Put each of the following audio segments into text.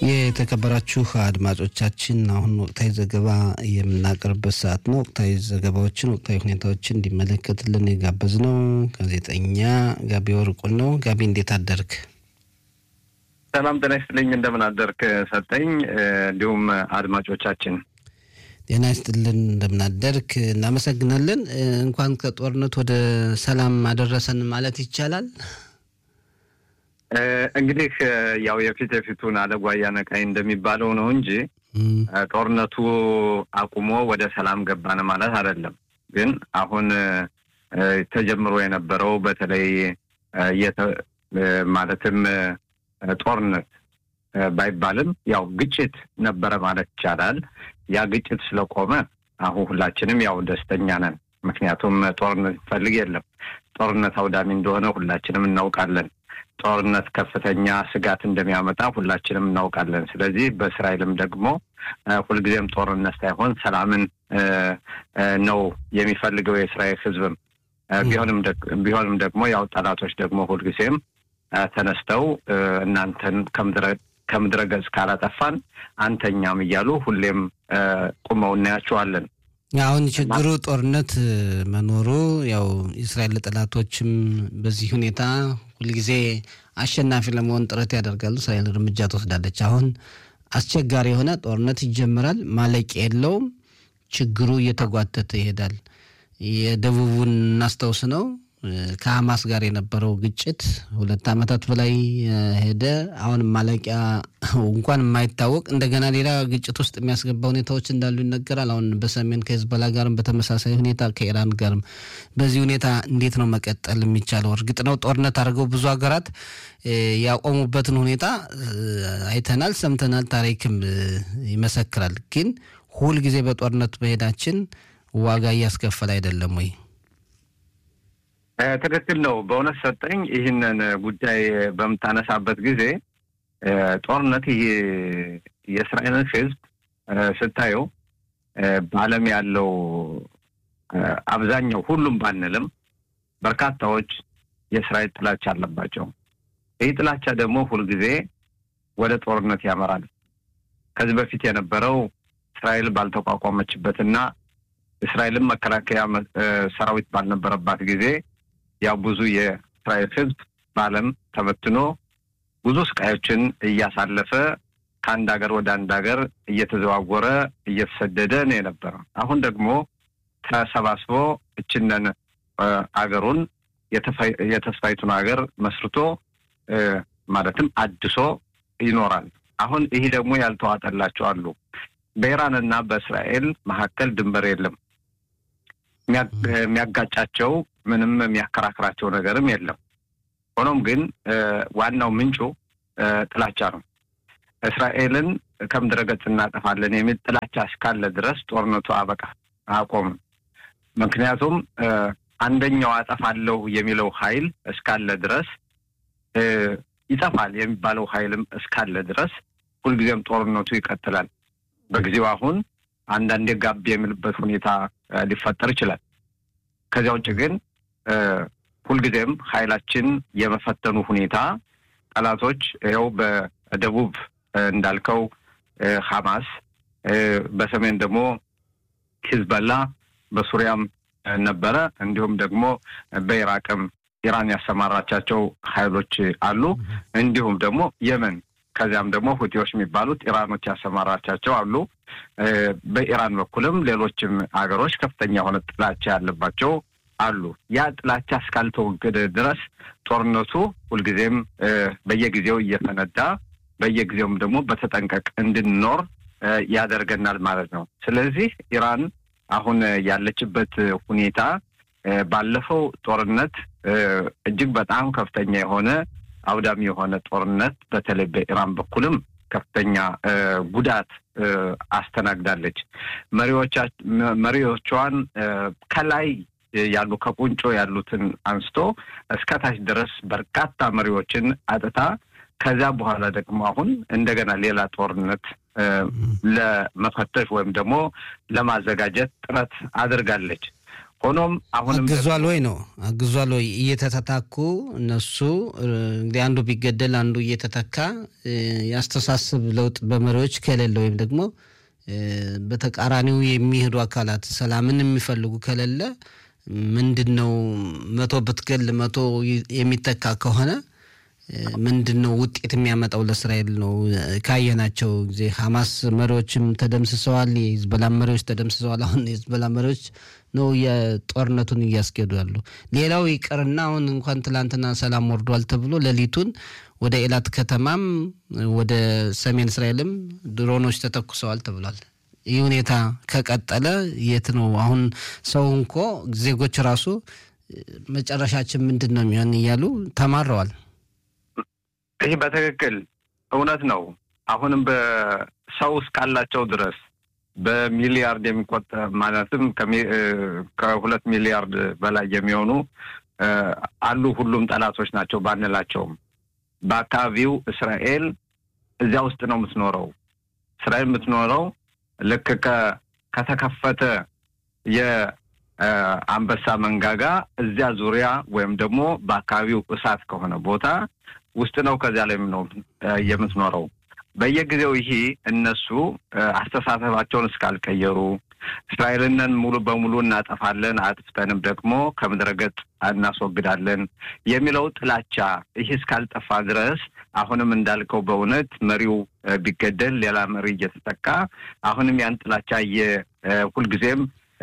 የተከበራችሁ አድማጮቻችን አሁን ወቅታዊ ዘገባ የምናቀርብበት ሰዓት ነው። ወቅታዊ ዘገባዎችን፣ ወቅታዊ ሁኔታዎችን እንዲመለከትልን የጋበዝ ነው ጋዜጠኛ ጋቢ ወርቁን ነው። ጋቢ እንዴት አደርግ? ሰላም ጤና ይስጥልኝ። እንደምን አደርክ ሰጠኝ። እንዲሁም አድማጮቻችን ጤና ይስጥልን፣ እንደምናደርክ እናመሰግናለን። እንኳን ከጦርነት ወደ ሰላም አደረሰን ማለት ይቻላል። እንግዲህ ያው የፊት የፊቱን አለጓያ ነቃይ እንደሚባለው ነው እንጂ ጦርነቱ አቁሞ ወደ ሰላም ገባን ማለት አይደለም። ግን አሁን ተጀምሮ የነበረው በተለይ ማለትም ጦርነት ባይባልም ያው ግጭት ነበረ ማለት ይቻላል። ያ ግጭት ስለቆመ አሁን ሁላችንም ያው ደስተኛ ነን። ምክንያቱም ጦርነት ይፈልግ የለም። ጦርነት አውዳሚ እንደሆነ ሁላችንም እናውቃለን። ጦርነት ከፍተኛ ስጋት እንደሚያመጣ ሁላችንም እናውቃለን። ስለዚህ በእስራኤልም ደግሞ ሁልጊዜም ጦርነት ሳይሆን ሰላምን ነው የሚፈልገው የእስራኤል ሕዝብም ቢሆንም ደግሞ ያው ጠላቶች ደግሞ ሁልጊዜም ተነስተው እናንተን ከምድረ ገጽ ካላጠፋን አንተኛም እያሉ ሁሌም ቁመው እናያቸዋለን። አሁን ችግሩ ጦርነት መኖሩ ያው የእስራኤል ጠላቶችም በዚህ ሁኔታ ሁልጊዜ አሸናፊ ለመሆን ጥረት ያደርጋሉ። እስራኤል እርምጃ ትወስዳለች። አሁን አስቸጋሪ የሆነ ጦርነት ይጀምራል፣ ማለቂያ የለውም። ችግሩ እየተጓተተ ይሄዳል። የደቡቡን እናስታውስ ነው ከሀማስ ጋር የነበረው ግጭት ሁለት ዓመታት በላይ ሄደ። አሁን ማለቂያ እንኳን የማይታወቅ እንደገና ሌላ ግጭት ውስጥ የሚያስገባ ሁኔታዎች እንዳሉ ይነገራል። አሁን በሰሜን ከሄዝቦላ ጋርም በተመሳሳይ ሁኔታ ከኢራን ጋርም በዚህ ሁኔታ እንዴት ነው መቀጠል የሚቻለው? እርግጥ ነው ጦርነት አድርገው ብዙ ሀገራት ያቆሙበትን ሁኔታ አይተናል፣ ሰምተናል፣ ታሪክም ይመሰክራል። ግን ሁልጊዜ በጦርነት መሄዳችን ዋጋ እያስከፈለ አይደለም ወይ? ትክክል ነው። በእውነት ሰጠኝ ይህንን ጉዳይ በምታነሳበት ጊዜ ጦርነት ይህ የእስራኤልን ሕዝብ ስታየው በዓለም ያለው አብዛኛው ሁሉም ባንልም በርካታዎች የእስራኤል ጥላቻ አለባቸው። ይህ ጥላቻ ደግሞ ሁልጊዜ ወደ ጦርነት ያመራል። ከዚህ በፊት የነበረው እስራኤል ባልተቋቋመችበትና እስራኤልን መከላከያ ሰራዊት ባልነበረባት ጊዜ ያው ብዙ የእስራኤል ህዝብ በዓለም ተበትኖ ብዙ ስቃዮችን እያሳለፈ ከአንድ ሀገር ወደ አንድ ሀገር እየተዘዋወረ እየተሰደደ ነው የነበረው። አሁን ደግሞ ተሰባስቦ እችነን አገሩን የተስፋይቱን ሀገር መስርቶ ማለትም አድሶ ይኖራል። አሁን ይህ ደግሞ ያልተዋጠላቸው አሉ። በኢራንና በእስራኤል መካከል ድንበር የለም። የሚያጋጫቸው ምንም የሚያከራክራቸው ነገርም የለም። ሆኖም ግን ዋናው ምንጩ ጥላቻ ነው። እስራኤልን ከምድረ ገጽ እናጠፋለን የሚል ጥላቻ እስካለ ድረስ ጦርነቱ አበቃ አቆምም። ምክንያቱም አንደኛው አጠፋለሁ የሚለው ኃይል እስካለ ድረስ ይጠፋል የሚባለው ኃይልም እስካለ ድረስ ሁልጊዜም ጦርነቱ ይቀጥላል። በጊዜው አሁን አንዳንዴ ጋብ የሚልበት ሁኔታ ሊፈጠር ይችላል። ከዚያ ውጭ ግን ሁልጊዜም ኃይላችን የመፈተኑ ሁኔታ ጠላቶች ይኸው በደቡብ እንዳልከው ሐማስ፣ በሰሜን ደግሞ ሂዝበላ፣ በሱሪያም ነበረ። እንዲሁም ደግሞ በኢራቅም ኢራን ያሰማራቻቸው ኃይሎች አሉ። እንዲሁም ደግሞ የመን ከዚያም ደግሞ ሁቲዎች የሚባሉት ኢራኖች ያሰማራቻቸው አሉ። በኢራን በኩልም ሌሎችም ሀገሮች ከፍተኛ የሆነ ጥላቻ ያለባቸው አሉ። ያ ጥላቻ እስካልተወገደ ድረስ ጦርነቱ ሁልጊዜም በየጊዜው እየፈነዳ በየጊዜውም ደግሞ በተጠንቀቅ እንድንኖር ያደርገናል ማለት ነው። ስለዚህ ኢራን አሁን ያለችበት ሁኔታ ባለፈው ጦርነት እጅግ በጣም ከፍተኛ የሆነ አውዳሚ የሆነ ጦርነት በተለይ በኢራን በኩልም ከፍተኛ ጉዳት አስተናግዳለች። መሪዎቿን ከላይ ያሉ ከቁንጮ ያሉትን አንስቶ እስከታች ድረስ በርካታ መሪዎችን አጥታ ከዚያ በኋላ ደግሞ አሁን እንደገና ሌላ ጦርነት ለመፈተሽ ወይም ደግሞ ለማዘጋጀት ጥረት አድርጋለች። ሆኖም አሁንም አግዟል ወይ ነው አግዟል ወይ እየተተታኩ እነሱ እንግዲህ አንዱ ቢገደል አንዱ እየተተካ ያስተሳስብ ለውጥ በመሪዎች ከሌለ ወይም ደግሞ በተቃራኒው የሚሄዱ አካላት ሰላምን የሚፈልጉ ከሌለ ምንድን ነው መቶ ብትገል መቶ የሚተካ ከሆነ ምንድን ነው ውጤት የሚያመጣው ለእስራኤል ነው? ካየናቸው ጊዜ ሀማስ መሪዎችም ተደምስሰዋል፣ የሂዝቦላ መሪዎች ተደምስሰዋል። አሁን የሂዝቦላ መሪዎች ነው የጦርነቱን እያስኬዱ ያሉ። ሌላው ይቅርና አሁን እንኳን ትላንትና ሰላም ወርዷል ተብሎ ሌሊቱን ወደ ኤላት ከተማም ወደ ሰሜን እስራኤልም ድሮኖች ተተኩሰዋል ተብሏል። ይህ ሁኔታ ከቀጠለ የት ነው አሁን ሰው እንኮ ዜጎች ራሱ መጨረሻችን ምንድን ነው የሚሆን እያሉ ተማረዋል። ይህ በትክክል እውነት ነው። አሁንም በሰው እስካላቸው ድረስ በሚሊያርድ የሚቆጠር ማለትም ከሁለት ሚሊያርድ በላይ የሚሆኑ አሉ። ሁሉም ጠላቶች ናቸው ባንላቸውም በአካባቢው እስራኤል እዚያ ውስጥ ነው የምትኖረው። እስራኤል የምትኖረው ልክ ከተከፈተ የአንበሳ መንጋጋ እዚያ ዙሪያ ወይም ደግሞ በአካባቢው እሳት ከሆነ ቦታ ውስጥ ነው። ከዚያ ላይ ነው የምትኖረው። በየጊዜው ይሄ እነሱ አስተሳሰባቸውን እስካልቀየሩ እስራኤልንን ሙሉ በሙሉ እናጠፋለን፣ አጥፍተንም ደግሞ ከምድረ ገጽ እናስወግዳለን የሚለው ጥላቻ ይህ እስካልጠፋ ድረስ አሁንም እንዳልከው በእውነት መሪው ቢገደል ሌላ መሪ እየተጠቃ አሁንም ያን ጥላቻ ሁልጊዜም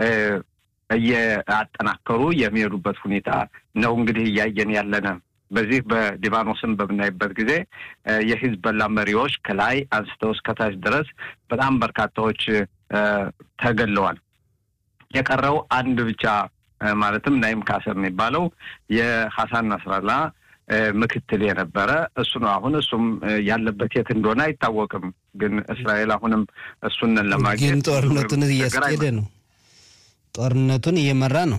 እየአጠናከሩ የሚሄዱበት ሁኔታ ነው እንግዲህ እያየን ያለነ። በዚህ በሊባኖስም በምናይበት ጊዜ የሂዝቦላ መሪዎች ከላይ አንስተው እስከታች ድረስ በጣም በርካታዎች ተገለዋል። የቀረው አንድ ብቻ ማለትም ናይም ካሰር የሚባለው የሐሳን ናስራላ ምክትል የነበረ እሱ ነው። አሁን እሱም ያለበት የት እንደሆነ አይታወቅም። ግን እስራኤል አሁንም እሱንን ለማግኘት ግን ጦርነቱን እያስኬደ ነው። ጦርነቱን እየመራ ነው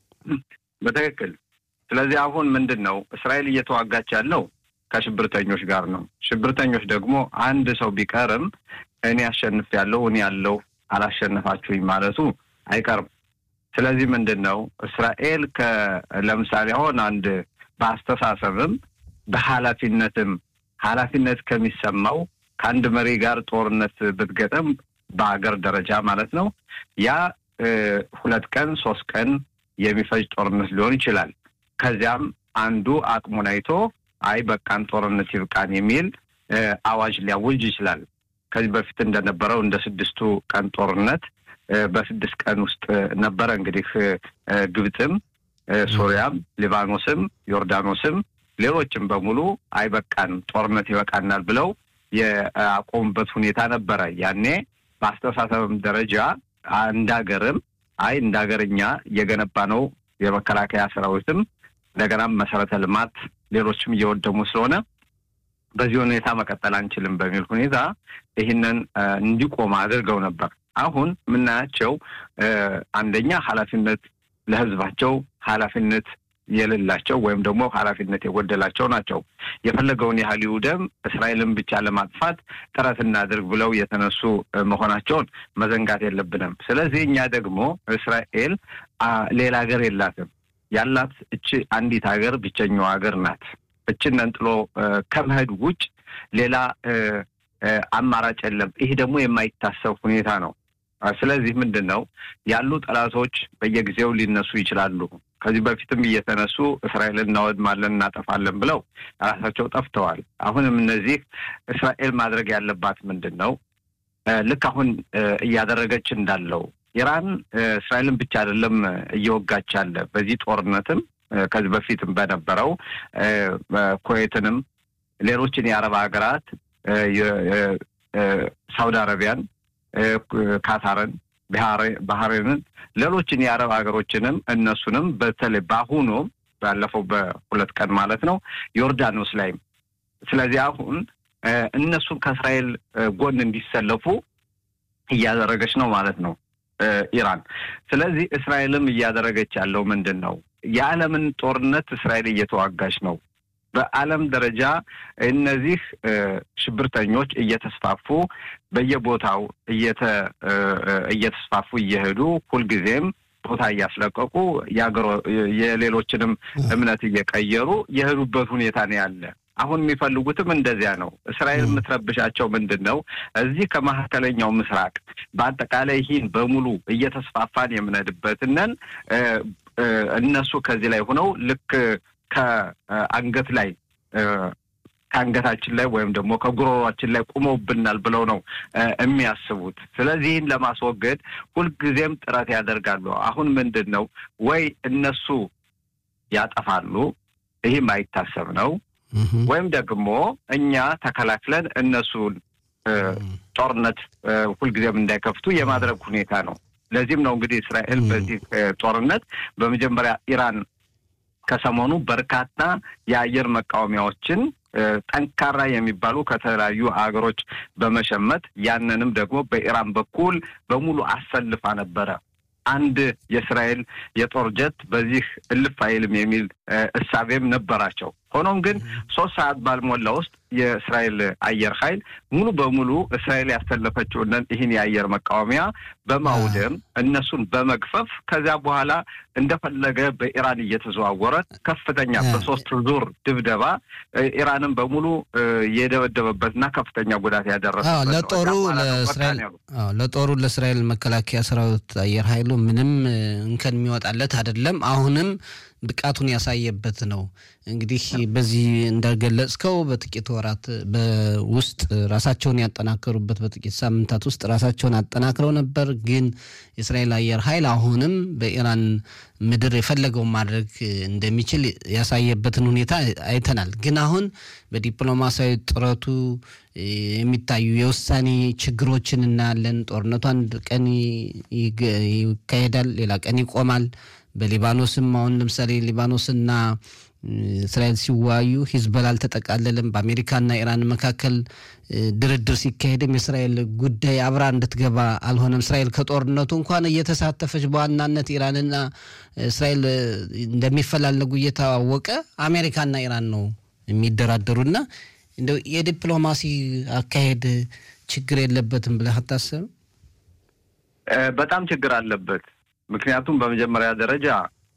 በትክክል። ስለዚህ አሁን ምንድን ነው እስራኤል እየተዋጋች ያለው ከሽብርተኞች ጋር ነው። ሽብርተኞች ደግሞ አንድ ሰው ቢቀርም እኔ አሸንፍ ያለው እኔ ያለው አላሸነፋችሁኝ ማለቱ አይቀርም። ስለዚህ ምንድን ነው እስራኤል ለምሳሌ አሁን አንድ በአስተሳሰብም በኃላፊነትም ኃላፊነት ከሚሰማው ከአንድ መሪ ጋር ጦርነት ብትገጥም በሀገር ደረጃ ማለት ነው ያ ሁለት ቀን ሶስት ቀን የሚፈጅ ጦርነት ሊሆን ይችላል። ከዚያም አንዱ አቅሙን አይቶ አይ በቃን ጦርነት ይብቃን የሚል አዋጅ ሊያውጅ ይችላል። ከዚህ በፊት እንደነበረው እንደ ስድስቱ ቀን ጦርነት በስድስት ቀን ውስጥ ነበረ እንግዲህ ግብፅም፣ ሶሪያም፣ ሊባኖስም፣ ዮርዳኖስም ሌሎችም በሙሉ አይ በቃን ጦርነት ይበቃናል ብለው የአቆሙበት ሁኔታ ነበረ። ያኔ በአስተሳሰብም ደረጃ እንደ ሀገርም አይ እንደ ሀገርኛ የገነባ ነው የመከላከያ ሰራዊትም እንደገናም መሰረተ ልማት ሌሎችም እየወደሙ ስለሆነ በዚህ ሁኔታ መቀጠል አንችልም በሚል ሁኔታ ይህንን እንዲቆም አድርገው ነበር። አሁን የምናያቸው አንደኛ ኃላፊነት ለሕዝባቸው ኃላፊነት የሌላቸው ወይም ደግሞ ኃላፊነት የጎደላቸው ናቸው። የፈለገውን ያህል ይውደም እስራኤልን ብቻ ለማጥፋት ጥረት እናድርግ ብለው የተነሱ መሆናቸውን መዘንጋት የለብንም። ስለዚህ እኛ ደግሞ እስራኤል ሌላ ሀገር የላትም። ያላት እች አንዲት ሀገር ብቸኛው ሀገር ናት። እችን ነንጥሎ ከመሄድ ውጭ ሌላ አማራጭ የለም። ይህ ደግሞ የማይታሰብ ሁኔታ ነው። ስለዚህ ምንድን ነው ያሉ ጠላቶች በየጊዜው ሊነሱ ይችላሉ። ከዚህ በፊትም እየተነሱ እስራኤልን እናወድማለን እናጠፋለን ብለው ራሳቸው ጠፍተዋል። አሁንም እነዚህ እስራኤል ማድረግ ያለባት ምንድን ነው? ልክ አሁን እያደረገች እንዳለው ኢራን እስራኤልን ብቻ አይደለም እየወጋች ያለ በዚህ ጦርነትም ከዚህ በፊትም በነበረው ኩዌትንም ሌሎችን የአረብ ሀገራት ሳውዲ አረቢያን፣ ካታርን፣ ባህሬንን ሌሎችን የአረብ ሀገሮችንም እነሱንም በተለይ በአሁኑ ባለፈው በሁለት ቀን ማለት ነው ዮርዳኖስ ላይም ስለዚህ አሁን እነሱ ከእስራኤል ጎን እንዲሰለፉ እያደረገች ነው ማለት ነው ኢራን። ስለዚህ እስራኤልም እያደረገች ያለው ምንድን ነው? የዓለምን ጦርነት እስራኤል እየተዋጋች ነው። በዓለም ደረጃ እነዚህ ሽብርተኞች እየተስፋፉ በየቦታው እየተስፋፉ እየሄዱ ሁልጊዜም ቦታ እያስለቀቁ የሌሎችንም እምነት እየቀየሩ የሄዱበት ሁኔታ ነው ያለ። አሁን የሚፈልጉትም እንደዚያ ነው። እስራኤል የምትረብሻቸው ምንድን ነው? እዚህ ከመካከለኛው ምስራቅ በአጠቃላይ ይህን በሙሉ እየተስፋፋን የምንሄድበትነን እነሱ ከዚህ ላይ ሆነው ልክ ከአንገት ላይ ከአንገታችን ላይ ወይም ደግሞ ከጉሮሯችን ላይ ቁመውብናል ብለው ነው የሚያስቡት። ስለዚህ ይህን ለማስወገድ ሁልጊዜም ጥረት ያደርጋሉ። አሁን ምንድን ነው ወይ እነሱ ያጠፋሉ፣ ይህም አይታሰብ ነው ወይም ደግሞ እኛ ተከላክለን እነሱን ጦርነት ሁልጊዜም እንዳይከፍቱ የማድረግ ሁኔታ ነው። ለዚህም ነው እንግዲህ እስራኤል በዚህ ጦርነት በመጀመሪያ ኢራን ከሰሞኑ በርካታ የአየር መቃወሚያዎችን ጠንካራ የሚባሉ ከተለያዩ ሀገሮች በመሸመት ያንንም ደግሞ በኢራን በኩል በሙሉ አሰልፋ ነበረ። አንድ የእስራኤል የጦር ጀት በዚህ እልፍ አይልም የሚል እሳቤም ነበራቸው። ሆኖም ግን ሶስት ሰዓት ባልሞላ ውስጥ የእስራኤል አየር ኃይል ሙሉ በሙሉ እስራኤል ያሰለፈችውን ይህን የአየር መቃወሚያ በማውደም እነሱን በመግፈፍ ከዚያ በኋላ እንደፈለገ በኢራን እየተዘዋወረ ከፍተኛ በሶስት ዙር ድብደባ ኢራንን በሙሉ የደበደበበትና ከፍተኛ ጉዳት ያደረሰበት ለጦሩ ለእስራኤል ለጦሩ ለእስራኤል መከላከያ ሰራዊት አየር ኃይሉ ምንም እንከን የሚወጣለት አይደለም። አሁንም ብቃቱን ያሳየበት ነው። እንግዲህ በዚህ እንደገለጽከው በጥቂት ወራት ውስጥ ራሳቸውን ያጠናከሩበት በጥቂት ሳምንታት ውስጥ ራሳቸውን አጠናክረው ነበር። ግን የእስራኤል አየር ኃይል አሁንም በኢራን ምድር የፈለገውን ማድረግ እንደሚችል ያሳየበትን ሁኔታ አይተናል። ግን አሁን በዲፕሎማሲያዊ ጥረቱ የሚታዩ የውሳኔ ችግሮችን እናያለን። ጦርነቱ አንድ ቀን ይካሄዳል፣ ሌላ ቀን ይቆማል። በሊባኖስም አሁን ለምሳሌ ሊባኖስና እስራኤል ሲወያዩ ሂዝቦላ አልተጠቃለለም። በአሜሪካና ኢራን መካከል ድርድር ሲካሄድም የእስራኤል ጉዳይ አብራ እንድትገባ አልሆነም። እስራኤል ከጦርነቱ እንኳን እየተሳተፈች በዋናነት ኢራንና እስራኤል እንደሚፈላለጉ እየታወቀ አሜሪካና ኢራን ነው የሚደራደሩና እንደው የዲፕሎማሲ አካሄድ ችግር የለበትም ብለህ አታስብም? በጣም ችግር አለበት። ምክንያቱም በመጀመሪያ ደረጃ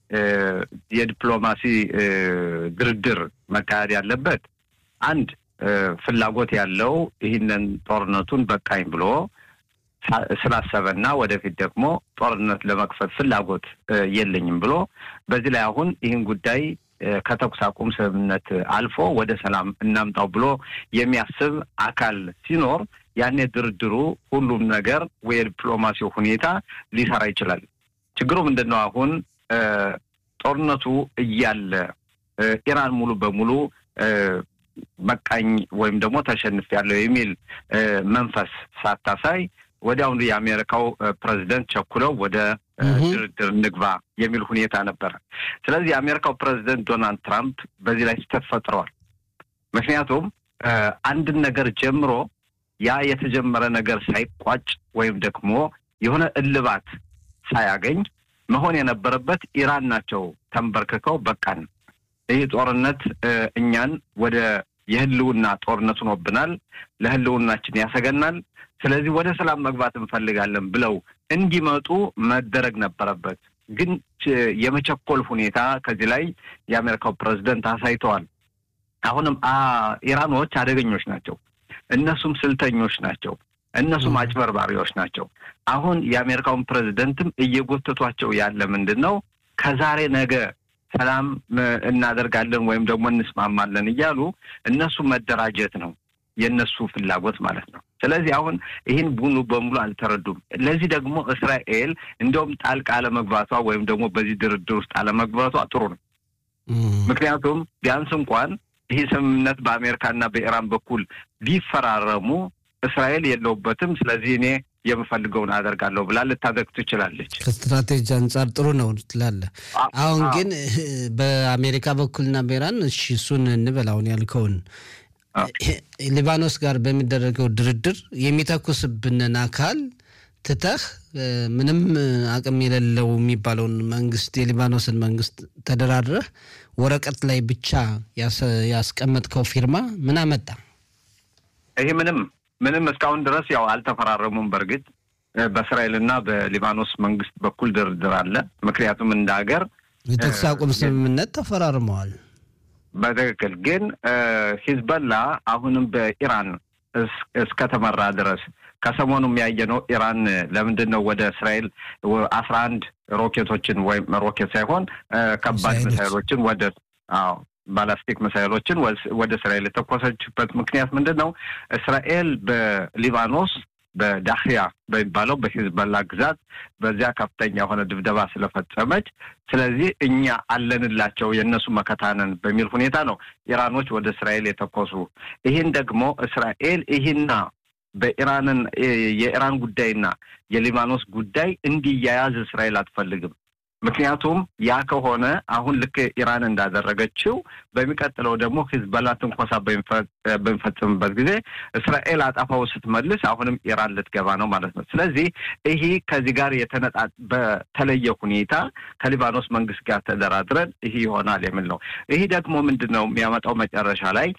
የዲፕሎማሲ ድርድር መካሄድ ያለበት አንድ ፍላጎት ያለው ይህንን ጦርነቱን በቃኝ ብሎ ስላሰበና ወደፊት ደግሞ ጦርነት ለመክፈት ፍላጎት የለኝም ብሎ በዚህ ላይ አሁን ይህን ጉዳይ ከተኩስ አቁም ስምምነት አልፎ ወደ ሰላም እናምጣው ብሎ የሚያስብ አካል ሲኖር ያኔ ድርድሩ ሁሉም ነገር የዲፕሎማሲው ሁኔታ ሊሰራ ይችላል። ችግሩ ምንድን ነው? አሁን ጦርነቱ እያለ ኢራን ሙሉ በሙሉ መቃኝ ወይም ደግሞ ተሸንፍ ያለው የሚል መንፈስ ሳታሳይ ወዲያውኑ የአሜሪካው ፕሬዚደንት ቸኩለው ወደ ድርድር እንግባ የሚል ሁኔታ ነበረ። ስለዚህ የአሜሪካው ፕሬዚደንት ዶናልድ ትራምፕ በዚህ ላይ ስህተት ፈጥረዋል። ምክንያቱም አንድን ነገር ጀምሮ ያ የተጀመረ ነገር ሳይቋጭ ወይም ደግሞ የሆነ እልባት ሳያገኝ መሆን የነበረበት ኢራን ናቸው ተንበርክከው በቃን፣ ይህ ጦርነት እኛን ወደ የህልውና ጦርነት ሆኖብናል፣ ለህልውናችን ያሰገናል፣ ስለዚህ ወደ ሰላም መግባት እንፈልጋለን ብለው እንዲመጡ መደረግ ነበረበት። ግን የመቸኮል ሁኔታ ከዚህ ላይ የአሜሪካው ፕሬዚደንት አሳይተዋል። አሁንም ኢራኖች አደገኞች ናቸው። እነሱም ስልተኞች ናቸው። እነሱም አጭበርባሪዎች ናቸው። አሁን የአሜሪካውን ፕሬዚደንትም እየጎተቷቸው ያለ ምንድን ነው ከዛሬ ነገ ሰላም እናደርጋለን ወይም ደግሞ እንስማማለን እያሉ እነሱ መደራጀት ነው የእነሱ ፍላጎት ማለት ነው። ስለዚህ አሁን ይህን ሙሉ በሙሉ አልተረዱም። ለዚህ ደግሞ እስራኤል እንዲያውም ጣልቃ አለመግባቷ ወይም ደግሞ በዚህ ድርድር ውስጥ አለመግባቷ ጥሩ ነው። ምክንያቱም ቢያንስ እንኳን ይህ ስምምነት በአሜሪካና በኢራን በኩል ቢፈራረሙ እስራኤል የለውበትም፣ ስለዚህ እኔ የምፈልገውን አደርጋለሁ ብላ ልታደርግ ትችላለች። ከስትራቴጂ አንጻር ጥሩ ነው ትላለህ። አሁን ግን በአሜሪካ በኩልና በኢራን እሺ፣ እሱን እንበል አሁን ያልከውን ሊባኖስ ጋር በሚደረገው ድርድር የሚተኩስብንን አካል ትተህ ምንም አቅም የሌለው የሚባለውን መንግስት የሊባኖስን መንግስት ተደራድረህ ወረቀት ላይ ብቻ ያስቀመጥከው ፊርማ ምን አመጣ? ይሄ ምንም ምንም እስካሁን ድረስ ያው አልተፈራረሙም። በእርግጥ በእስራኤልና በሊባኖስ መንግስት በኩል ድርድር አለ። ምክንያቱም እንደ ሀገር የተኩስ አቁም ስምምነት ተፈራርመዋል። በትክክል ግን ሂዝበላ አሁንም በኢራን እስከተመራ ድረስ ከሰሞኑም ያየነው ኢራን ለምንድን ነው ወደ እስራኤል አስራ አንድ ሮኬቶችን ወይም ሮኬት ሳይሆን ከባድ ሚሳይሎችን ወደ አዎ ባላስቲክ ሚሳይሎችን ወደ እስራኤል የተኮሰችበት ምክንያት ምንድን ነው? እስራኤል በሊባኖስ በዳህያ በሚባለው በሂዝበላ ግዛት በዚያ ከፍተኛ የሆነ ድብደባ ስለፈጸመች፣ ስለዚህ እኛ አለንላቸው የእነሱ መከታነን በሚል ሁኔታ ነው ኢራኖች ወደ እስራኤል የተኮሱ። ይህን ደግሞ እስራኤል ይህና በኢራንን የኢራን ጉዳይና የሊባኖስ ጉዳይ እንዲያያዝ እስራኤል አትፈልግም። ምክንያቱም ያ ከሆነ አሁን ልክ ኢራን እንዳደረገችው በሚቀጥለው ደግሞ ሂዝበላ ትንኮሳ በሚፈጽምበት ጊዜ እስራኤል አጣፋው ስትመልስ አሁንም ኢራን ልትገባ ነው ማለት ነው። ስለዚህ ይሄ ከዚህ ጋር የተነጣ በተለየ ሁኔታ ከሊባኖስ መንግስት ጋር ተደራድረን ይሄ ይሆናል የሚል ነው። ይሄ ደግሞ ምንድን ነው የሚያመጣው መጨረሻ ላይ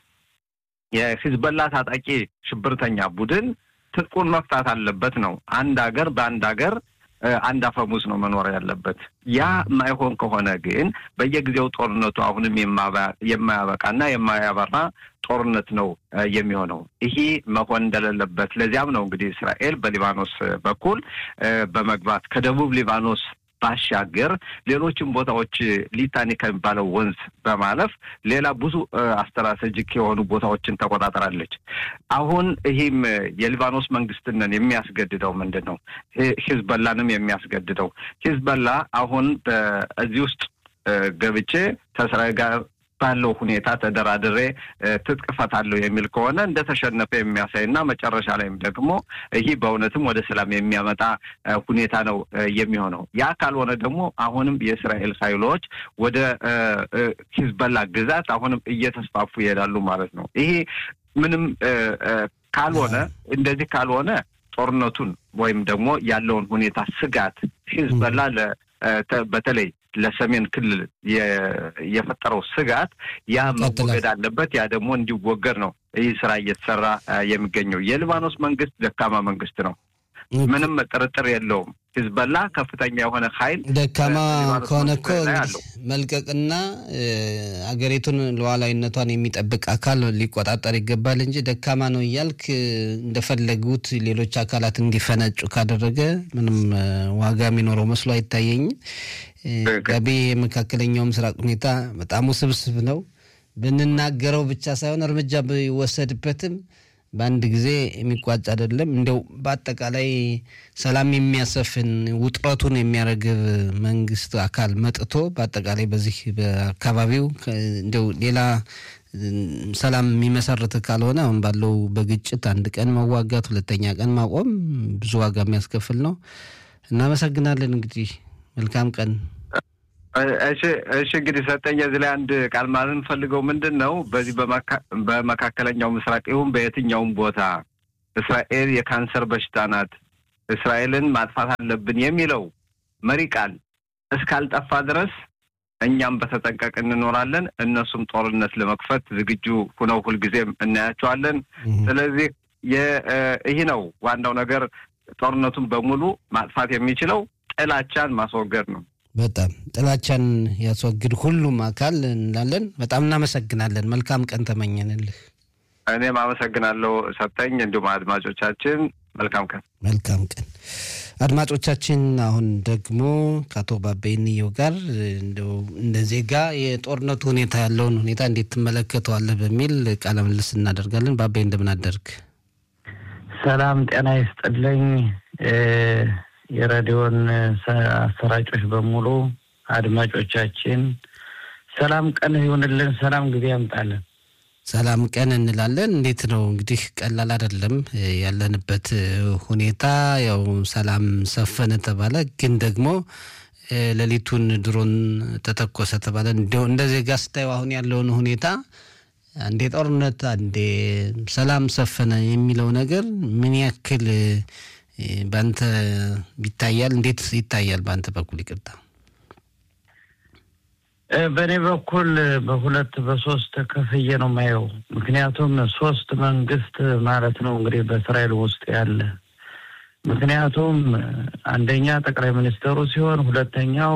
የሂዝበላ ታጣቂ ሽብርተኛ ቡድን ትጥቁን መፍታት አለበት ነው። አንድ ሀገር በአንድ ሀገር አንድ አፈሙዝ ነው መኖር ያለበት። ያ የማይሆን ከሆነ ግን በየጊዜው ጦርነቱ አሁንም የማያበቃና የማያበራ ጦርነት ነው የሚሆነው። ይሄ መሆን እንደሌለበት ለዚያም ነው እንግዲህ እስራኤል በሊባኖስ በኩል በመግባት ከደቡብ ሊባኖስ ባሻገር ሌሎችም ቦታዎች ሊታኒ ከሚባለው ወንዝ በማለፍ ሌላ ብዙ ስትራቴጂክ የሆኑ ቦታዎችን ተቆጣጠራለች። አሁን ይህም የሊባኖስ መንግስትንን የሚያስገድደው ምንድን ነው? ሂዝበላንም የሚያስገድደው ሂዝበላ አሁን በዚህ ውስጥ ገብቼ ከእስራኤል ጋር ባለው ሁኔታ ተደራድሬ ትጥቅ እፈታለሁ የሚል ከሆነ እንደተሸነፈ የሚያሳይ እና መጨረሻ ላይም ደግሞ ይህ በእውነትም ወደ ሰላም የሚያመጣ ሁኔታ ነው የሚሆነው። ያ ካልሆነ ደግሞ አሁንም የእስራኤል ኃይሎች ወደ ሂዝበላ ግዛት አሁንም እየተስፋፉ ይሄዳሉ ማለት ነው። ይሄ ምንም ካልሆነ እንደዚህ ካልሆነ ጦርነቱን ወይም ደግሞ ያለውን ሁኔታ ስጋት ሂዝበላ በተለይ ለሰሜን ክልል የፈጠረው ስጋት ያ መወገድ አለበት። ያ ደግሞ እንዲወገድ ነው ይህ ስራ እየተሰራ የሚገኘው። የሊባኖስ መንግስት ደካማ መንግስት ነው፣ ምንም ጥርጥር የለውም። ሂዝበላ ከፍተኛ የሆነ ኃይል ደካማ ከሆነ እኮ መልቀቅና አገሪቱን ሉዓላዊነቷን የሚጠብቅ አካል ሊቆጣጠር ይገባል እንጂ ደካማ ነው እያልክ እንደፈለጉት ሌሎች አካላት እንዲፈነጩ ካደረገ ምንም ዋጋ የሚኖረው መስሎ አይታየኝም። ጋቢ የመካከለኛው ምስራቅ ሁኔታ በጣም ውስብስብ ነው። ብንናገረው ብቻ ሳይሆን እርምጃ ቢወሰድበትም በአንድ ጊዜ የሚቋጭ አይደለም። እንዲያው በአጠቃላይ ሰላም የሚያሰፍን ውጥረቱን የሚያረግብ መንግስት አካል መጥቶ በአጠቃላይ በዚህ በአካባቢው እንዲያው ሌላ ሰላም የሚመሰርት ካልሆነ አሁን ባለው በግጭት አንድ ቀን መዋጋት፣ ሁለተኛ ቀን ማቆም ብዙ ዋጋ የሚያስከፍል ነው። እናመሰግናለን። እንግዲህ መልካም ቀን። እሺ እሺ እንግዲህ ሰጠኝ እዚህ ላይ አንድ ቃል ማለት እንፈልገው ምንድን ነው በዚህ በመካከለኛው ምስራቅ ይሁን በየትኛውም ቦታ እስራኤል የካንሰር በሽታ ናት፣ እስራኤልን ማጥፋት አለብን የሚለው መሪ ቃል እስካልጠፋ ድረስ እኛም በተጠንቀቅ እንኖራለን። እነሱም ጦርነት ለመክፈት ዝግጁ ሁነው ሁልጊዜም እናያቸዋለን። ስለዚህ ይህ ነው ዋናው ነገር። ጦርነቱን በሙሉ ማጥፋት የሚችለው ጥላቻን ማስወገድ ነው። በጣም ጥላቻን ያስወግድ ሁሉም አካል እንላለን። በጣም እናመሰግናለን። መልካም ቀን ተመኘንልህ። እኔም አመሰግናለሁ ሰጠኝ። እንዲሁም አድማጮቻችን መልካም ቀን። መልካም ቀን አድማጮቻችን። አሁን ደግሞ ከአቶ ባበይንየው ጋር እንደ ዜጋ የጦርነቱ ሁኔታ ያለውን ሁኔታ እንዴት ትመለከተዋለህ በሚል ቃለ ምልልስ እናደርጋለን። ባበይ እንደምን አደርግ? ሰላም ጤና ይስጥልኝ። የሬዲዮን አሰራጮች በሙሉ አድማጮቻችን ሰላም ቀን ይሁንልን፣ ሰላም ጊዜ ያምጣልን። ሰላም ቀን እንላለን። እንዴት ነው እንግዲህ ቀላል አይደለም ያለንበት ሁኔታ። ያው ሰላም ሰፈነ ተባለ፣ ግን ደግሞ ሌሊቱን ድሮን ተተኮሰ ተባለ። እንደ ዜጋ ስታየው አሁን ያለውን ሁኔታ አንዴ ጦርነት፣ አንዴ ሰላም ሰፈነ የሚለው ነገር ምን ያክል በአንተ ይታያል? እንዴት ይታያል በአንተ በኩል? ይቅርታ በእኔ በኩል በሁለት በሶስት ከፍዬ ነው የማየው። ምክንያቱም ሶስት መንግስት ማለት ነው እንግዲህ በእስራኤል ውስጥ ያለ ምክንያቱም አንደኛ ጠቅላይ ሚኒስትሩ ሲሆን፣ ሁለተኛው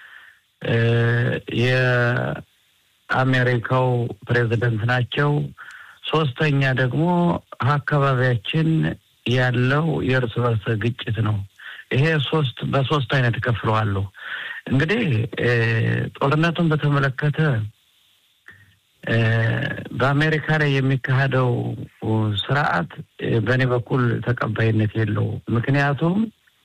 የአሜሪካው ፕሬዚደንት ናቸው። ሶስተኛ ደግሞ አካባቢያችን ያለው የእርስ በርስ ግጭት ነው። ይሄ ሶስት በሶስት አይነት እከፍለዋለሁ። እንግዲህ ጦርነቱን በተመለከተ በአሜሪካ ላይ የሚካሄደው ስርዓት በእኔ በኩል ተቀባይነት የለውም። ምክንያቱም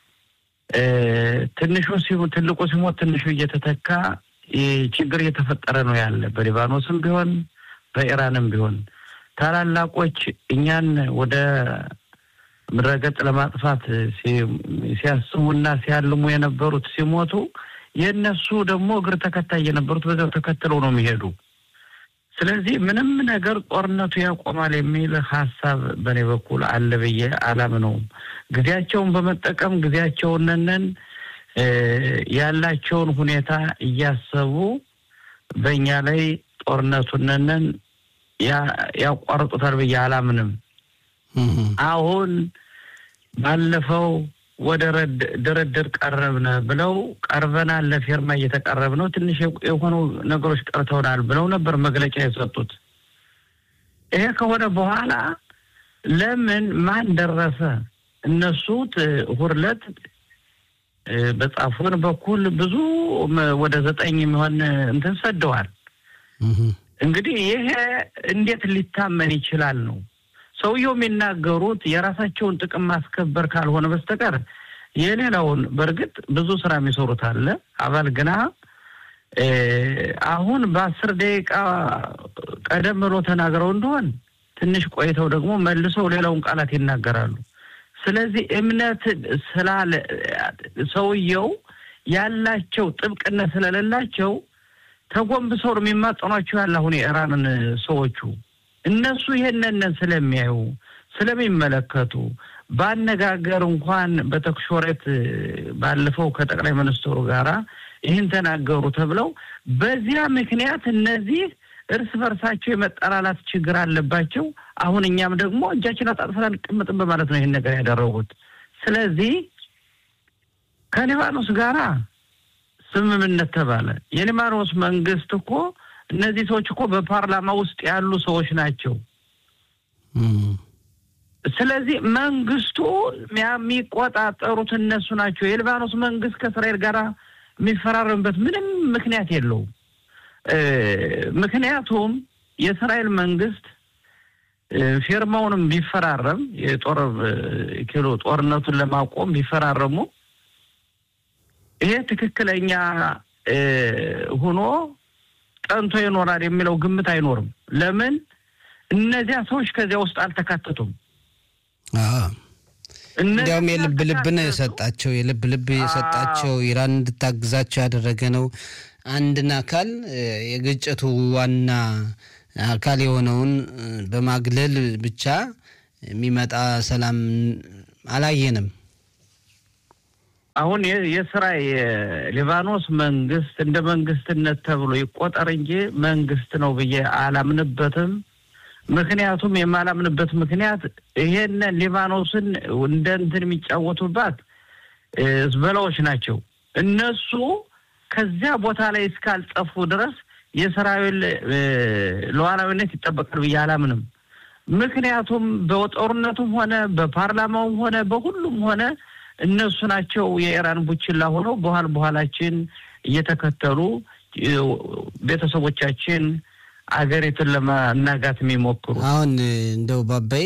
ትንሹ ትልቁ ሲሞት ትንሹ እየተተካ ችግር እየተፈጠረ ነው ያለ በሊባኖስም ቢሆን በኢራንም ቢሆን ታላላቆች እኛን ወደ ምድረገጽ ለማጥፋት ሲያስቡና ሲያልሙ የነበሩት ሲሞቱ የእነሱ ደግሞ እግር ተከታይ የነበሩት በዚያው ተከትለው ነው የሚሄዱ። ስለዚህ ምንም ነገር ጦርነቱ ያቆማል የሚል ሀሳብ በእኔ በኩል አለ ብዬ አላምነውም። ጊዜያቸውን በመጠቀም ጊዜያቸውንንን ያላቸውን ሁኔታ እያሰቡ በእኛ ላይ ጦርነቱንንን ያቋርጡታል ብዬ አላምንም። አሁን ባለፈው ወደ ድርድር ቀረብነ ብለው ቀርበናል፣ ለፊርማ እየተቀረብ ነው፣ ትንሽ የሆኑ ነገሮች ቀርተውናል ብለው ነበር መግለጫ የሰጡት። ይሄ ከሆነ በኋላ ለምን ማን ደረሰ? እነሱ ሁርለት በጻፉን በኩል ብዙ ወደ ዘጠኝ የሚሆን እንትን ሰደዋል። እንግዲህ ይሄ እንዴት ሊታመን ይችላል ነው ሰውየው የሚናገሩት የራሳቸውን ጥቅም ማስከበር ካልሆነ በስተቀር የሌላውን በእርግጥ ብዙ ስራ የሚሰሩት አለ። አባል ግና አሁን በአስር ደቂቃ ቀደም ብሎ ተናግረው እንደሆን ትንሽ ቆይተው ደግሞ መልሰው ሌላውን ቃላት ይናገራሉ። ስለዚህ እምነት ስላለ ሰውየው ያላቸው ጥብቅነት ስለሌላቸው ተጎንብሰው ነው የሚማጸኗቸው ያለ አሁን የኢራንን ሰዎቹ እነሱ ይሄንን ስለሚያዩ ስለሚመለከቱ በአነጋገር እንኳን በተክሾሬት ባለፈው ከጠቅላይ ሚኒስትሩ ጋራ ይህን ተናገሩ ተብለው በዚያ ምክንያት እነዚህ እርስ በርሳቸው የመጠላላት ችግር አለባቸው። አሁን እኛም ደግሞ እጃችን አጣጥፈን አንቀምጥም በማለት ነው ይህን ነገር ያደረጉት። ስለዚህ ከሊባኖስ ጋራ ስምምነት ተባለ። የሊባኖስ መንግስት እኮ እነዚህ ሰዎች እኮ በፓርላማ ውስጥ ያሉ ሰዎች ናቸው። ስለዚህ መንግስቱ የሚቆጣጠሩት እነሱ ናቸው። የሊባኖስ መንግስት ከእስራኤል ጋር የሚፈራረምበት ምንም ምክንያት የለውም። ምክንያቱም የእስራኤል መንግስት ፊርማውንም ቢፈራረም የጦር ኪሎ ጦርነቱን ለማቆም ቢፈራረሙ ይሄ ትክክለኛ ሆኖ ጠንቶ ይኖራል የሚለው ግምት አይኖርም። ለምን እነዚያ ሰዎች ከዚያ ውስጥ አልተካተቱም። እንዲያውም የልብ ልብ ነው የሰጣቸው። የልብ ልብ የሰጣቸው ኢራን እንድታግዛቸው ያደረገ ነው። አንድን አካል የግጭቱ ዋና አካል የሆነውን በማግለል ብቻ የሚመጣ ሰላም አላየንም። አሁን የስራ የሊባኖስ መንግስት እንደ መንግስትነት ተብሎ ይቆጠር እንጂ መንግስት ነው ብዬ አላምንበትም። ምክንያቱም የማላምንበት ምክንያት ይሄንን ሊባኖስን እንደ እንትን የሚጫወቱባት ዝበላዎች ናቸው። እነሱ ከዚያ ቦታ ላይ እስካልጠፉ ድረስ የእስራኤል ሉዓላዊነት ይጠበቃል ብዬ አላምንም። ምክንያቱም በጦርነቱም ሆነ በፓርላማውም ሆነ በሁሉም ሆነ እነሱ ናቸው የኢራን ቡችላ ሆነው በኋላ በኋላችን እየተከተሉ ቤተሰቦቻችን አገሪቱን ለማናጋት የሚሞክሩ አሁን እንደው ባባይ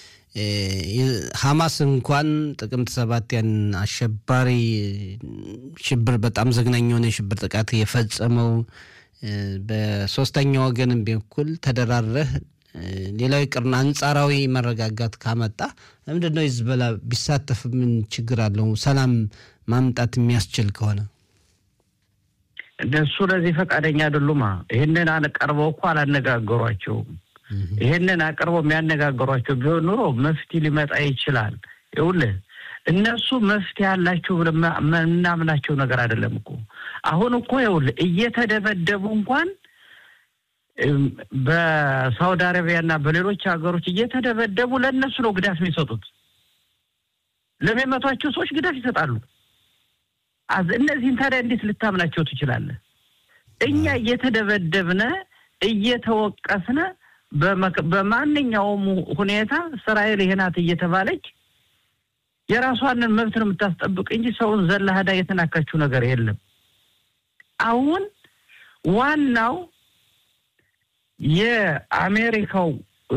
ሀማስ እንኳን ጥቅምት ሰባት ያን አሸባሪ ሽብር በጣም ዘግናኝ የሆነ የሽብር ጥቃት የፈጸመው በሶስተኛ ወገንም በኩል ተደራረህ ሌላው ይቅርና አንጻራዊ መረጋጋት ካመጣ ለምንድን ነው ሂዝቦላ ቢሳተፍ ምን ችግር አለው? ሰላም ማምጣት የሚያስችል ከሆነ እነሱ ለዚህ ፈቃደኛ አይደሉማ። ይህንን አቀርበው እኮ አላነጋገሯቸውም። ይህንን አቅርበው የሚያነጋገሯቸው ቢሆን ኑሮ መፍትሄ ሊመጣ ይችላል። ይኸውልህ እነሱ መፍትሄ ያላቸው ብለን የምናምናቸው ነገር አይደለም እኮ አሁን እኮ ይኸውልህ እየተደበደቡ እንኳን በሳውዲ አረቢያ እና በሌሎች ሀገሮች እየተደበደቡ ለእነሱ ነው ግዳት የሚሰጡት። ለሚመቷቸው ሰዎች ግዳፍ ይሰጣሉ። እነዚህን ታዲያ እንዴት ልታምናቸው ትችላለህ? እኛ እየተደበደብነ እየተወቀስነ በማንኛውም ሁኔታ እስራኤል ይሄ ናት እየተባለች የራሷንን መብት ነው የምታስጠብቅ እንጂ ሰውን ዘላ ሄዳ የተናካችው ነገር የለም። አሁን ዋናው የአሜሪካው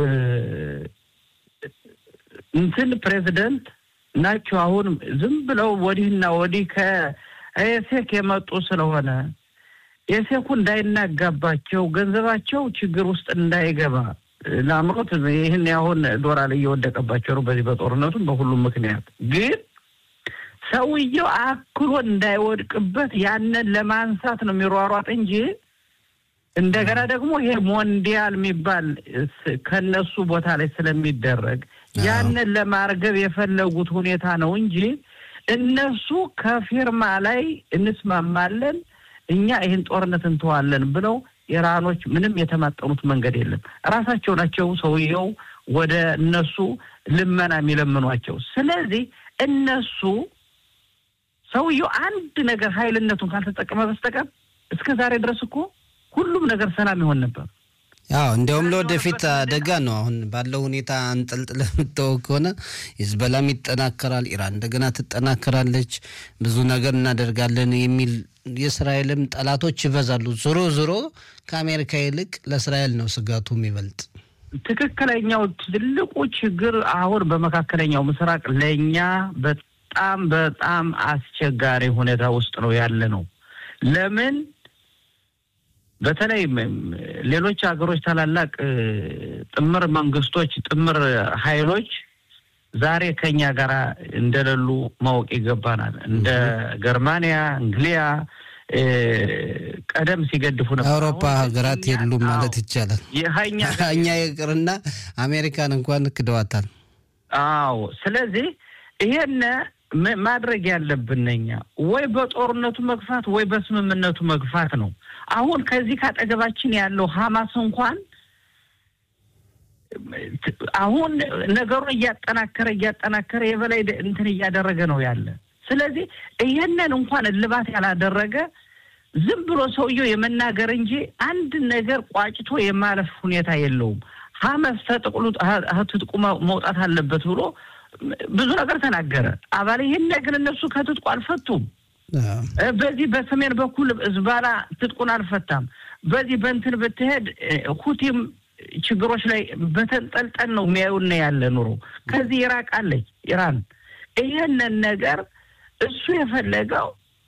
እንትን ፕሬዚደንት ናቸው። አሁን ዝም ብለው ወዲህና ወዲህ ከኤሴክ የመጡ ስለሆነ ኤሴኩ እንዳይናጋባቸው ገንዘባቸው ችግር ውስጥ እንዳይገባ ለአምሮት ይህን ያሁን ዶላር እየወደቀባቸው ነው። በዚህ በጦርነቱም በሁሉም ምክንያት ግን ሰውየው አክሎ እንዳይወድቅበት ያንን ለማንሳት ነው የሚሯሯጥ እንጂ እንደገና ደግሞ ይሄ ሞንዲያል የሚባል ከነሱ ቦታ ላይ ስለሚደረግ ያንን ለማርገብ የፈለጉት ሁኔታ ነው እንጂ እነሱ ከፊርማ ላይ እንስማማለን እኛ ይህን ጦርነት እንተዋለን ብለው ኢራኖች ምንም የተማጠኑት መንገድ የለም። ራሳቸው ናቸው ሰውየው ወደ እነሱ ልመና የሚለምኗቸው። ስለዚህ እነሱ ሰውየው አንድ ነገር ኃይልነቱን ካልተጠቀመ በስተቀር እስከ ዛሬ ድረስ እኮ ሁሉም ነገር ሰላም ይሆን ነበር። አዎ እንዲያውም ለወደፊት አደጋ ነው። አሁን ባለው ሁኔታ አንጠልጥለ የምታወቅ ከሆነ ሂዝቦላም ይጠናከራል፣ ኢራን እንደገና ትጠናከራለች፣ ብዙ ነገር እናደርጋለን የሚል የእስራኤልም ጠላቶች ይበዛሉ። ዞሮ ዞሮ ከአሜሪካ ይልቅ ለእስራኤል ነው ስጋቱ የሚበልጥ። ትክክለኛው ትልቁ ችግር አሁን በመካከለኛው ምስራቅ ለእኛ በጣም በጣም አስቸጋሪ ሁኔታ ውስጥ ነው ያለ ነው። ለምን በተለይ ሌሎች ሀገሮች ታላላቅ ጥምር መንግስቶች፣ ጥምር ኃይሎች ዛሬ ከኛ ጋር እንደሌሉ ማወቅ ይገባናል። እንደ ገርማንያ፣ እንግሊያ ቀደም ሲገድፉ ነበር። አውሮፓ ሀገራት የሉም ማለት ይቻላል። እኛ ይቅርና አሜሪካን እንኳን ክደዋታል። አዎ። ስለዚህ ይሄን ማድረግ ያለብን እኛ ወይ በጦርነቱ መግፋት ወይ በስምምነቱ መግፋት ነው። አሁን ከዚህ ካጠገባችን ያለው ሀማስ እንኳን አሁን ነገሩን እያጠናከረ እያጠናከረ የበላይ እንትን እያደረገ ነው ያለ። ስለዚህ ይሄንን እንኳን እልባት ያላደረገ ዝም ብሎ ሰውየው የመናገር እንጂ አንድ ነገር ቋጭቶ የማለፍ ሁኔታ የለውም። ሀመስ ተጥቅሉ ትጥቁ መውጣት አለበት ብሎ ብዙ ነገር ተናገረ። አባል ይህን ግን እነሱ ከትጥቁ አልፈቱም። በዚህ በሰሜን በኩል ዝባላ ትጥቁን አልፈታም። በዚህ በእንትን ብትሄድ ሁቲም ችግሮች ላይ በተንጠልጠል ነው የሚያዩና ያለ ኑሮ ከዚህ ኢራቅ አለች ኢራን። ይህንን ነገር እሱ የፈለገው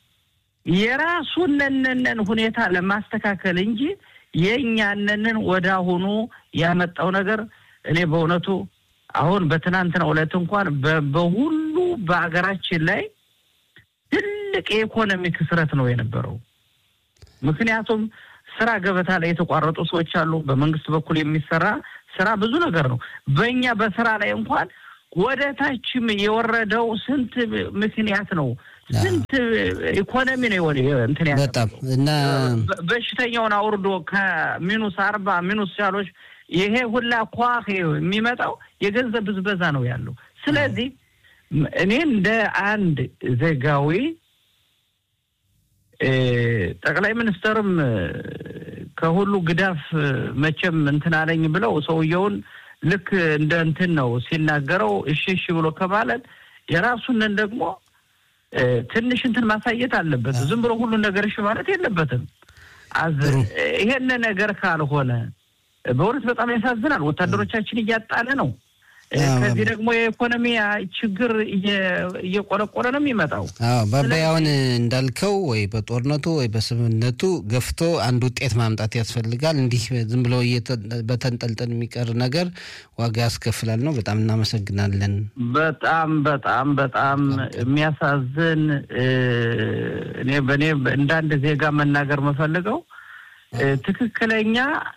የራሱነንን ሁኔታ ለማስተካከል እንጂ የእኛነንን ወደ አሁኑ ያመጣው ነገር እኔ በእውነቱ አሁን በትናንትናው ዕለት እንኳን በሁሉ በሀገራችን ላይ ትልቅ የኢኮኖሚ ክስረት ነው የነበረው። ምክንያቱም ስራ ገበታ ላይ የተቋረጡ ሰዎች አሉ። በመንግስት በኩል የሚሰራ ስራ ብዙ ነገር ነው። በእኛ በስራ ላይ እንኳን ወደ ታችም የወረደው ስንት ምክንያት ነው ስንት ኢኮኖሚ ነው እንትን ያ በጣም እና በሽተኛውን አውርዶ ከሚኑስ አርባ ሚኑስ ያሎች ይሄ ሁላ ኳህ የሚመጣው የገንዘብ ብዝበዛ ነው ያለው። ስለዚህ እኔ እንደ አንድ ዜጋዊ ጠቅላይ ሚኒስትርም ከሁሉ ግዳፍ መቼም እንትን አለኝ ብለው ሰውየውን ልክ እንደ እንትን ነው ሲናገረው እሺ እሺ ብሎ ከማለት የራሱንን ደግሞ ትንሽ እንትን ማሳየት አለበት። ዝም ብሎ ሁሉን ነገር እሺ ማለት የለበትም። ይሄን ነገር ካልሆነ በእውነት በጣም ያሳዝናል። ወታደሮቻችን እያጣለ ነው። ከዚህ ደግሞ የኢኮኖሚ ችግር እየቆለቆለ ነው የሚመጣው። አዎ በበያውን እንዳልከው ወይ በጦርነቱ ወይ በስምምነቱ ገፍቶ አንድ ውጤት ማምጣት ያስፈልጋል። እንዲህ ዝም ብሎ በተንጠልጠል የሚቀር ነገር ዋጋ ያስከፍላል ነው። በጣም እናመሰግናለን። በጣም በጣም በጣም የሚያሳዝን እኔ በእኔ እንደ አንድ ዜጋ መናገር መፈልገው ትክክለኛ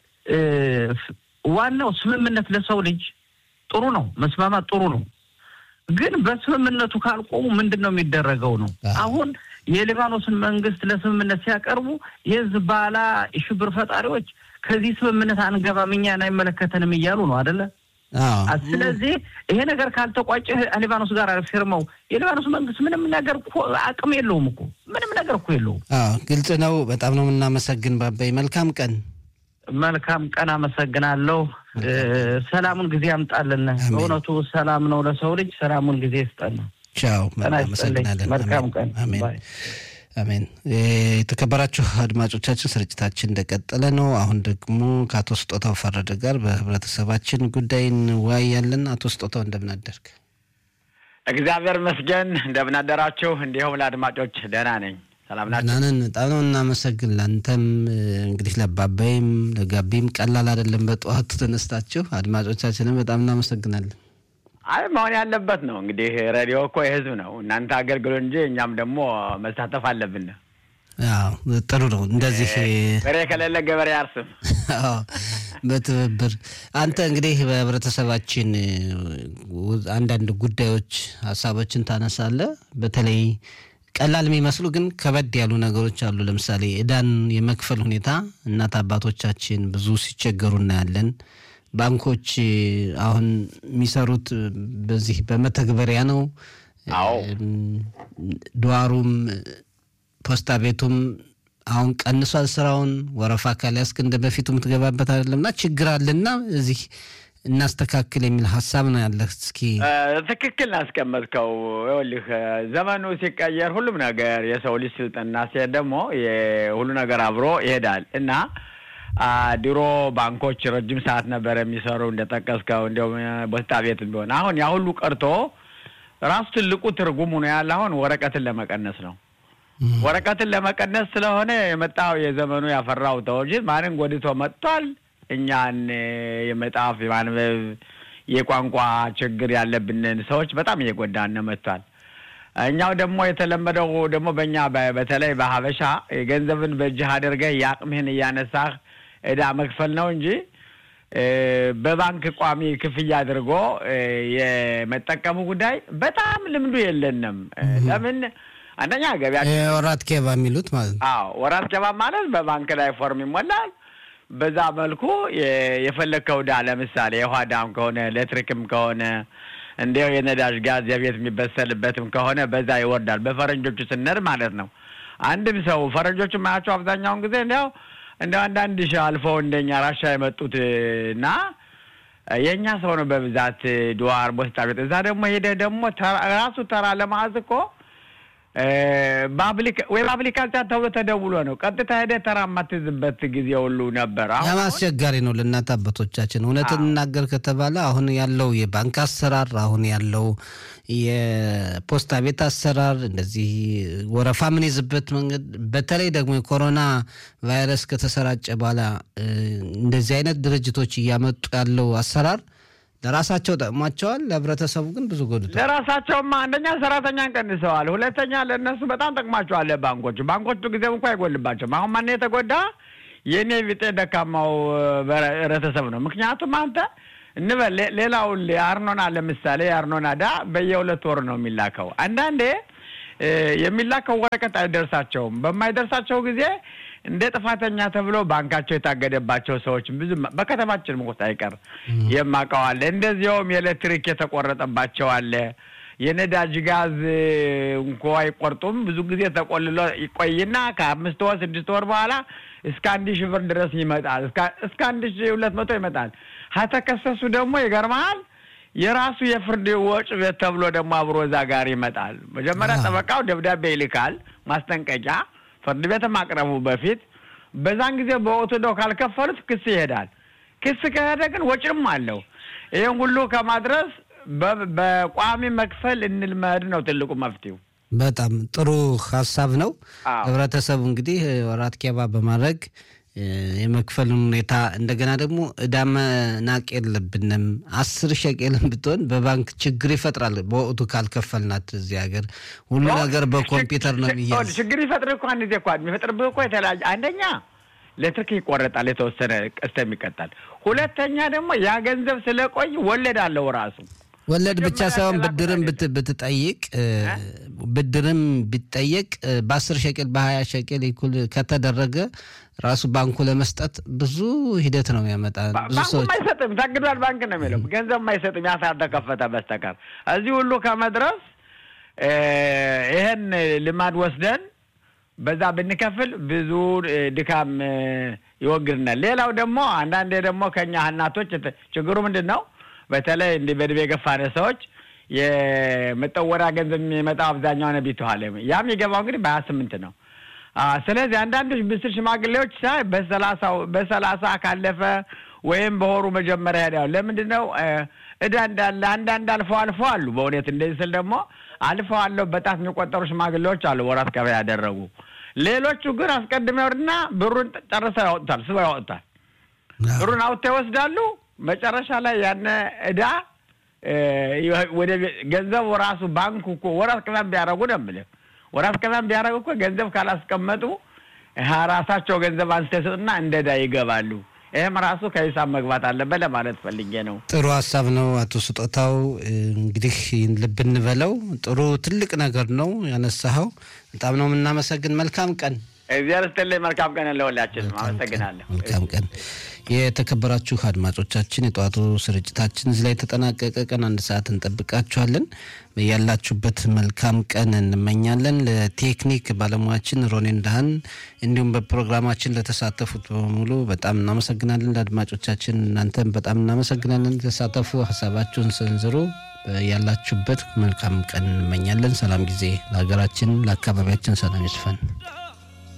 ዋናው ስምምነት ለሰው ልጅ ጥሩ ነው፣ መስማማት ጥሩ ነው። ግን በስምምነቱ ካልቆሙ ምንድን ነው የሚደረገው ነው። አሁን የሊባኖስን መንግስት ለስምምነት ሲያቀርቡ የሂዝቦላ ሽብር ፈጣሪዎች ከዚህ ስምምነት አንገባም፣ እኛን አይመለከተንም እያሉ ነው አደለ? ስለዚህ ይሄ ነገር ካልተቋጨ ሊባኖስ ጋር ፊርመው የሊባኖስ መንግስት ምንም ነገር እኮ አቅም የለውም እኮ ምንም ነገር እኮ የለውም። ግልጽ ነው። በጣም ነው የምናመሰግን ባባይ። መልካም ቀን። መልካም ቀን። አመሰግናለሁ። ሰላሙን ጊዜ ያምጣልን። በእውነቱ ሰላም ነው ለሰው ልጅ። ሰላሙን ጊዜ ይስጠን። ቻው። አመሰግናለን። መልካም ቀን። አሜን። የተከበራችሁ አድማጮቻችን ስርጭታችን እንደቀጠለ ነው። አሁን ደግሞ ከአቶ ስጦታው ፈረደ ጋር በህብረተሰባችን ጉዳይ እንወያያለን። አቶ ስጦታው እንደምን አደርግ? እግዚአብሔር ይመስገን። እንደምን አደራችሁ? እንዲሁም ለአድማጮች ደህና ነኝ። ሰላም ናቸው? ናንን በጣም ነው እናመሰግን። ለአንተም እንግዲህ ለባባይም ለጋቢም ቀላል አይደለም። በጠዋቱ ተነስታችሁ አድማጮቻችንም በጣም እናመሰግናለን። አይ መሆን ያለበት ነው እንግዲህ ሬዲዮ እኮ የህዝብ ነው። እናንተ አገልግሎ እንጂ እኛም ደግሞ መሳተፍ አለብን። ጥሩ ነው እንደዚህ በሬ ከሌለ ገበሬ አርስም በትብብር አንተ እንግዲህ በህብረተሰባችን አንዳንድ ጉዳዮች ሀሳቦችን ታነሳለህ። በተለይ ቀላል የሚመስሉ ግን ከበድ ያሉ ነገሮች አሉ። ለምሳሌ ዕዳን የመክፈል ሁኔታ እናት አባቶቻችን ብዙ ሲቸገሩ እናያለን። ባንኮች አሁን የሚሰሩት በዚህ በመተግበሪያ ነው። አዎ ዶዋሩም ፖስታ ቤቱም አሁን ቀንሷል ስራውን። ወረፋ ካልያዝክ እንደ በፊቱ የምትገባበት አይደለም እና ችግር አለና እዚህ እናስተካክል የሚል ሀሳብ ነው ያለህ። እስኪ ትክክል ናስቀመጥከው። ይኸውልህ ዘመኑ ሲቀየር ሁሉም ነገር የሰው ልጅ ስልጠና ሲሄድ ደግሞ ሁሉ ነገር አብሮ ይሄዳል እና ድሮ ባንኮች ረጅም ሰዓት ነበር የሚሰሩ እንደጠቀስከው፣ እንዲሁም ፖስታ ቤት ቢሆን አሁን ያ ሁሉ ቀርቶ ራሱ ትልቁ ትርጉሙ ነው ያለ አሁን ወረቀትን ለመቀነስ ነው። ወረቀትን ለመቀነስ ስለሆነ የመጣው የዘመኑ ያፈራው ተወጅ ማንን ጎድቶ መጥቷል? እኛን የመጣፍ የማንበብ የቋንቋ ችግር ያለብንን ሰዎች በጣም እየጎዳን መጥቷል። እኛው ደግሞ የተለመደው ደግሞ በእኛ በተለይ በሀበሻ ገንዘብን በእጅህ አድርገህ የአቅምህን እያነሳህ ዕዳ መክፈል ነው እንጂ በባንክ ቋሚ ክፍያ አድርጎ የመጠቀሙ ጉዳይ በጣም ልምዱ የለንም። ለምን አንደኛ ገቢያ ወራት ኬባ የሚሉት ማለት ነው። አዎ ወራት ኬባ ማለት በባንክ ላይ ፎርም ይሞላል። በዛ መልኩ የፈለግከው ዕዳ ለምሳሌ የውሃ ዕዳም ከሆነ ኤሌክትሪክም ከሆነ እንዲያው የነዳጅ ጋዝ የቤት የሚበሰልበትም ከሆነ በዛ ይወርዳል። በፈረንጆቹ ስንር ማለት ነው። አንድም ሰው ፈረንጆቹ ማያቸው አብዛኛውን ጊዜ እንዲያው እንደ አንዳንድ ሺህ አልፈው እንደኛ ራሻ የመጡት እና የእኛ ሰው ነው በብዛት ድዋር ፖስታ ቤት። እዛ ደግሞ ሄደህ ደግሞ ራሱ ተራ ለመያዝ እኮ ወይ በአፕሊካሽን ተብሎ ተደውሎ ነው ቀጥታ ሄደህ ተራ የማትይዝበት ጊዜ ሁሉ ነበር። ያም አስቸጋሪ ነው ለእናት አባቶቻችን። እውነት እንናገር ከተባለ አሁን ያለው የባንክ አሰራር፣ አሁን ያለው የፖስታ ቤት አሰራር፣ እንደዚህ ወረፋ የምንይዝበት መንገድ፣ በተለይ ደግሞ የኮሮና ቫይረስ ከተሰራጨ በኋላ እንደዚህ አይነት ድርጅቶች እያመጡ ያለው አሰራር ለራሳቸው ጠቅሟቸዋል። ለህብረተሰቡ ግን ብዙ ጎድቷል። ለራሳቸውማ አንደኛ ሰራተኛን ቀንሰዋል፣ ሁለተኛ ለእነሱ በጣም ጠቅሟቸዋል። ባንኮቹ ባንኮቹ ጊዜም እንኳ አይጎልባቸውም። አሁን ማነው የተጎዳ? የእኔ ቢጤ ደካማው ህብረተሰብ ነው። ምክንያቱም አንተ እንበል ሌላውን የአርኖና ለምሳሌ የአርኖና ዕዳ በየሁለት ወር ነው የሚላከው። አንዳንዴ የሚላከው ወረቀት አይደርሳቸውም። በማይደርሳቸው ጊዜ እንደ ጥፋተኛ ተብሎ ባንካቸው የታገደባቸው ሰዎች ብዙ በከተማችን ውስጥ አይቀር የማውቀው አለ። እንደዚያውም የኤሌክትሪክ የተቆረጠባቸው አለ። የነዳጅ ጋዝ እንኳ አይቆርጡም። ብዙ ጊዜ ተቆልሎ ይቆይና ከአምስት ወር ስድስት ወር በኋላ እስከ አንድ ሺህ ብር ድረስ ይመጣል። እስከ አንድ ሺህ ሁለት መቶ ይመጣል። ከተከሰሱ ደግሞ ይገርመሃል የራሱ የፍርድ ወጭ ቤት ተብሎ ደግሞ አብሮ እዛ ጋር ይመጣል። መጀመሪያ ጠበቃው ደብዳቤ ይልካል ማስጠንቀቂያ ፍርድ ቤት ማቅረቡ በፊት በዛን ጊዜ በወቅቱ ደው ካልከፈሉት ክስ ይሄዳል። ክስ ከሄደ ግን ወጪም አለው። ይህን ሁሉ ከማድረስ በቋሚ መክፈል እንልመድ ነው ትልቁ መፍትሄው። በጣም ጥሩ ሀሳብ ነው። ህብረተሰቡ እንግዲህ ወራት ኬባ በማድረግ የመክፈልን ሁኔታ እንደገና ደግሞ ዕዳ መናቅ የለብንም። አስር ሸቄልን ብትሆን በባንክ ችግር ይፈጥራል። በወቅቱ ካልከፈልናት እዚህ ሀገር ሁሉ ነገር በኮምፒውተር ነው የሚያዝ። ችግር ይፈጥር እኮ አንድ ጊዜ እኮ የሚፈጥርብህ እኮ የተለያየ አንደኛ ኤሌክትሪክ ይቆረጣል፣ የተወሰነ ቀስተ የሚቀጣል። ሁለተኛ ደግሞ ያ ገንዘብ ስለቆይ ወለድ አለው ራሱ ወለድ ብቻ ሳይሆን ብድርም ብትጠይቅ ብድርም ቢጠየቅ በአስር ሸቄል በሀያ ሸቄል እኩል ከተደረገ ራሱ ባንኩ ለመስጠት ብዙ ሂደት ነው የሚያመጣ። ብዙ ባንኩ ሰዎች አይሰጥም፣ ታግዷል ባንክ ነው የሚለው ገንዘብ አይሰጥም፣ ያ ካልተከፈተ በስተቀር እዚህ ሁሉ ከመድረስ ይህን ልማድ ወስደን በዛ ብንከፍል ብዙ ድካም ይወግድናል። ሌላው ደግሞ አንዳንዴ ደግሞ ከኛ እናቶች ችግሩ ምንድን ነው? በተለይ እንዲህ በዕድሜ የገፋን ሰዎች የመጠወሪያ ገንዘብ የሚመጣው አብዛኛው ነው ቢተዋል ያ የሚገባው እንግዲህ በሀያ ስምንት ነው። ስለዚህ አንዳንዶች ብስል ሽማግሌዎች ሳይ በሰላሳው በሰላሳ ካለፈ ወይም በወሩ መጀመሪያ ሄዳሉ። ለምንድን ነው እዳ እንዳለ አንዳንድ አልፈው አልፈው አሉ። በእውነት እንደዚህ ስል ደግሞ አልፈው አለው በጣት የሚቆጠሩ ሽማግሌዎች አሉ ወራት ገበያ ያደረጉ። ሌሎቹ ግን አስቀድመው እና ብሩን ጨርሰው ያወጡታል፣ ስበው ያወጡታል። ብሩን አውጥተው ይወስዳሉ። መጨረሻ ላይ ያነ እዳ ወደ ገንዘቡ ራሱ ባንኩ እኮ ወራት ቅመም ቢያደርጉ ነው የምልህ። ወራት ቅመም ቢያደርጉ እኮ ገንዘብ ካላስቀመጡ ራሳቸው ገንዘብ አንስተው ይሰጡና እንደ እዳ ይገባሉ። ይህም ራሱ ከሂሳብ መግባት አለበት ለማለት ፈልጌ ነው። ጥሩ ሀሳብ ነው አቶ ስጦታው። እንግዲህ ልብ እንበለው። ጥሩ ትልቅ ነገር ነው ያነሳኸው። በጣም ነው የምናመሰግን። መልካም ቀን። እግዚአብሔር ይስጥልኝ። መልካም ቀን ለሁላችንም። አመሰግናለሁ። መልካም ቀን። የተከበራችሁ አድማጮቻችን የጠዋቱ ስርጭታችን እዚህ ላይ ተጠናቀቀ። ቀን አንድ ሰዓት እንጠብቃችኋለን። ያላችሁበት መልካም ቀን እንመኛለን። ለቴክኒክ ባለሙያችን ሮኔን ዳህን እንዲሁም በፕሮግራማችን ለተሳተፉት በሙሉ በጣም እናመሰግናለን። ለአድማጮቻችን እናንተም በጣም እናመሰግናለን። ተሳተፉ፣ ሀሳባችሁን ሰንዝሩ። ያላችሁበት መልካም ቀን እንመኛለን። ሰላም ጊዜ ለሀገራችን፣ ለአካባቢያችን ሰላም ይስፈን።